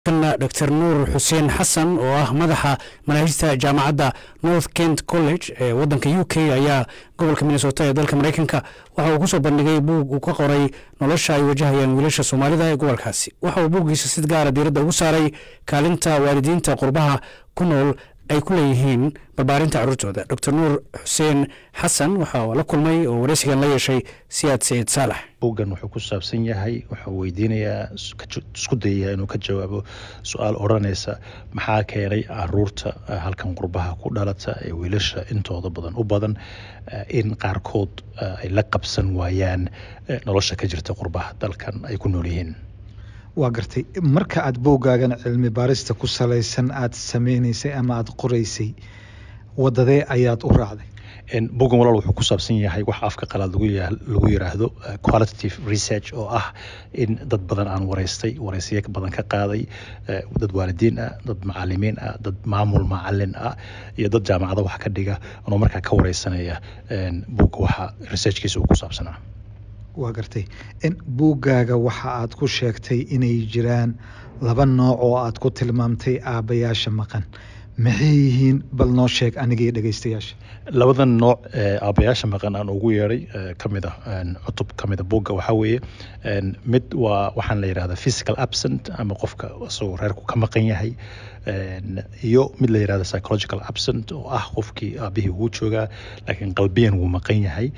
dr nuur xuseen xasan oo ah madaxa manaahijta jaamacadda north kent college ee wadanka u k ayaa gobolka minnesota ee dalka mareykanka waxa uu kusoo bandhigay buug uu ka qoray nolosha ay wajahayaan wiilasha soomaalida ee gobolkaasi waxa uu buuggiisa si gaara diiradda ugu saaray kaalinta waalidiinta qurbaha ku nool ay ku leeyihiin barbaarinta caruurtooda dr nuur xuseen xasan waxa uu la kulmay oo wareysigan la yeeshay siyaad saciid saalax buuggan wuxuu ku saabsan yahay wuxuu weydiinayaa isku dayayaa inuu ka jawaabo su-aal odhanaysa maxaa keenay caruurta halkan qurbaha ku dhalata ee wiilasha intooda badan u badan in qaarkood ay la qabsan waayaan nolosha ka jirta qurbaha dalkan ay ku nool yihiin waa gartay marka aada boogaagan cilmi baarista ku salaysan aada sameynaysay ama aada qoraysay wadadee ayaad u raacday bugan walaal wuxuu ku saabsan yahay wax afka qalaad lagu yiraahdo qualitative research oo ah in dad badan aan wareystay wareysiyo badan ka qaaday dad waalidiin ah dad macalimiin ah dad maamul macalin ah iyo dad jaamacado wax ka dhiga anoo markaa ka wareysanaya buga waxa researchkiisa uu ku saabsanaa waa gartay buuggaaga waxa aad ku sheegtay inay jiraan laba nooc oo aad ku tilmaamtay aabbayaasha maqan maxay yihiin bal noo sheeg anigii dhegeystayaasha labadan nooc aabayaasha maqan aan ugu yeeray kamid a cutub kamida buugga waxaa weeye mid waa waxaan la yidhahda physical absent ama qofka isagoo reerku ka maqan yahay iyo mid la yidhahda psychological absent oo ah qofkii aabihii wuu joogaa laakiin qalbiyan wuu maqan yahay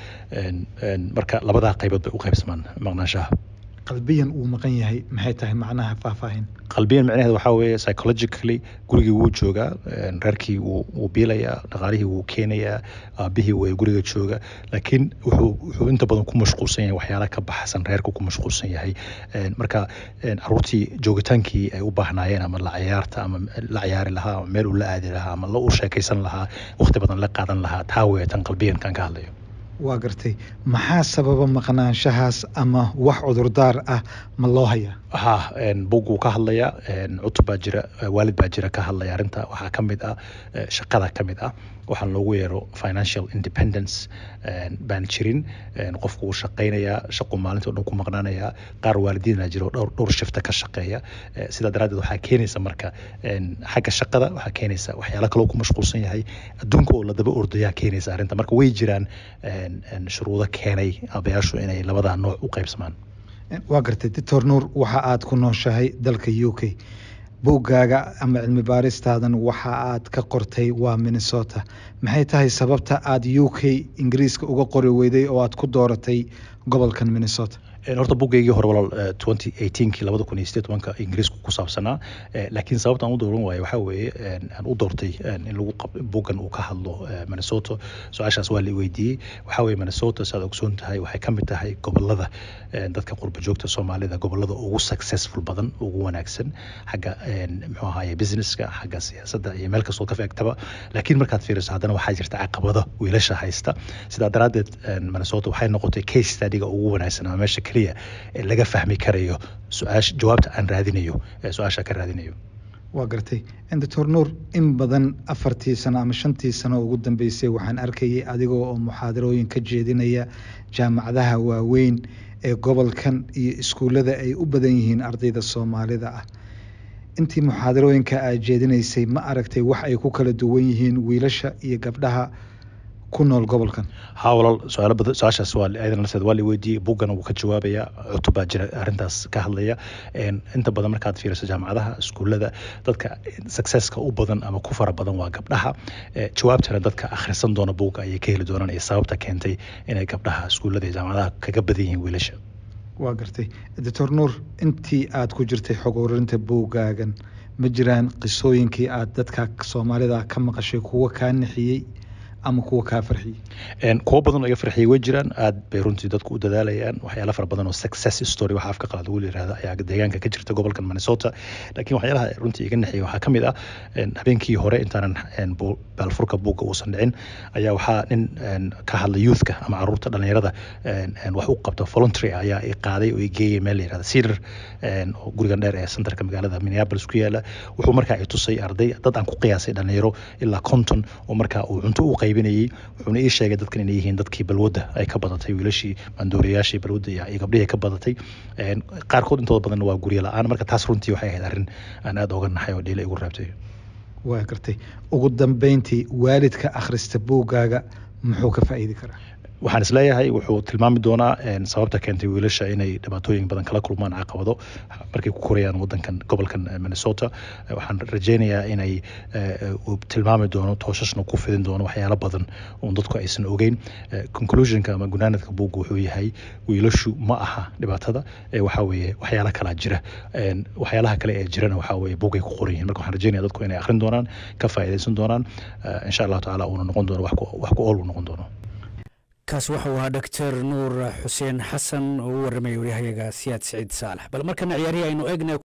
marka labadaa qaybood bay u qaybsamaan maqnaanshaha qalbiyan uu maqan yahay maxay tahay macnaha faahfaahin qalbiyan macnaheed waxaa weeye psychologically gurigii wuu joogaa reerkii wuu biilayaa dhaqaalihii wuu keenayaa aabihii way guriga jooga laakiin wuxuu wuxuu inta badan ku mashquulsan yahay waxyaala ka baxsan reerku ku mashquulsan yahay marka caruurtii joogitaankii ay u baahnaayeen ama la ciyaarta ama la ciyaari lahaa ama meel uu la aadi lahaa ama la u sheekaysan lahaa waqti badan la qaadan lahaa taa weeye tan qalbiyankan ka hadlayo waa gartay maxaa sababa maqnaanshahaas ama wax cudurdaar ah ma loo hayaa ha bug wuu ka hadlayaa cutub baa jira waalid baa jira ka hadlaya arrinta waxaa ka mid ah shaqada ka mid ah waxaan loogu yeero financial independence baan jirin qofku wuu shaqaynayaa shaqu maalinta o dhan ku maqnaanayaa qaar waalidiina jiro dhowr dhowr shifta ka shaqeeya sidaa daraaddeed waxaa keenaysa marka xagga shaqada waxaa keenaysa waxyaala kaloo ku mashquulsan yahay adduunka oo la daba ordayaa keenaysa arrinta marka way jiraan shuruudo keenay aabayaashu inay labadaa nooc u qaybsamaan waa gartay doctor nuur waxa aad ku nooshahay dalka u k buuggaaga ama cilmi baaristaadan waxa aad ka qortay waa minnesota maxay tahay sababta aad u k ingiriiska uga qori weyday oo aad ku dooratay gobolkan minnesota horta bugaygii hore walaal twenty eighteenkii labada kun iyo sideed tobanka ingiriisku ku saabsanaa laakiin sababta aan u dooran waayo waxaa weeye aan u doortay in lagu bugan uu ka hadlo minnesota su-aashaas waa la weydiiyey waxaa weeye minnesota saad ogsoon tahay waxay ka mid tahay gobolada dadka qurba joogta soomaalida gobolada ugu successful badan ugu wanaagsan xagga muxuu ahaye businesska xagga siyaasadda iyo meel kastoo ka feegtaba laakiin markaad fiiriso haddana waxaa jirta caqabado wiilasha haysta sidaa daraaddeed minnesota waxay noqotay case studyga ugu wanaagsan ama meesha keliya ee laga fahmi karayo su-aasha jawaabta aan raadinayo ee su-aasha ka raadinayo waa gartay doctor nuur in badan afartii sano ama shantii sano ugu dambeysay waxaan arkayay adigoo oo muxaadarooyin ka jeedinaya jaamacadaha waaweyn ee gobolkan iyo iskuullada ay u badan yihiin ardayda soomaalida ah intii muxaadarooyinka aad jeedinaysay ma aragtay wax ay ku kala duwan yihiin wiilasha iyo gabdhaha ku nool gobolkan ha walaal su-aalo badan su-aashaas waa ayadana nafteed waa la weydiiyey buggana wuu ka jawaabayaa cutub baa jira arrintaas ka hadlaya inta badan markaad fiiriso jaamacadaha iskuullada dadka successka u badan ama ku fara badan waa gabdhaha jawaabtana dadka akhrisan doona buugga ayay ka heli doonaan iyo sababta keentay inay gabdhaha iskuullada iyo jaamacadaha kaga badan yihiin wiilasha waa gartay doctor nuur intii aad ku jirtay xog ururinta buuggaagan ma jiraan qisooyinkii aad dadka soomaalida ka maqashay kuwa kaa nixiyey ama kuwa kaa farxiyey kuwo badan oo iga farxiyey way jiraan aad bay runtii dadku u dadaalayaan waxyaala fara badan oo success story waxa afka qalaad ugu yirahda ayaa deegaanka ka jirta gobolkan minnesota laakiin waxyaalaha runtii iga naxiyey waxaa ka mid ah habeenkii hore intaanan baalfurka buugga uusan dhicin ayaa waxaa nin ka hadla youthka ama caruurta dhalinyarada wax u qabta voluntary ayaa i qaaday oo i geeyay meel la yirahda cedar oo gurigan dheer ee centerka magaalada minneapolis ku yaala wuxuu markaa i tusay arday dad aan ku qiyaasay dhalinyaro ilaa konton oo markaa uu cunto u qayb qaybinayey wuxuuna ii sheegay dadkan inay yihiin dadkii balwadda ay ka badatay wiilashii maandooriyaashii balwadda iyo gabdhihii ka badatay qaarkood intooda badanna waa guryo la-aan marka taas runtii waxay ahayd arrin aan aada oga naxay oo dhiila igu reebtay waa gartay ugu dambeyntii waalidka akhrista buuggaaga muxuu ka faa'iidi karaa waxaan isleeyahay wuxuu tilmaami doonaa sababta keentay wiilasha inay dhibaatooyin badan kala kulmaan caqabado markay ku korayaan wadankan gobolkan minnesota waxaan rajeynayaa inay tilmaami doono tooshashna ku fidin doono waxyaalo badan oon dadku aysan ogeyn conclusionka ama gunaanadka buugga wuxuu yahay wiilashu ma aha dhibaatada waxaa weeye waxyaala kalaa jira waxyaalaha kale ee jirana waxaa weeye buuggay ku qoran yihin marka waxaan rajeynaya dadku inay akhrin doonaan ka faa'iidaysan doonaan insha allahu tacaala uuna noqon doono wax ku ool uu noqon doono kaas waxau ahaa doctor nuur xuseen xasan oo u warramaya waryahayaga siyaad siciid saalax bal markana ciyaarihii aynu eegna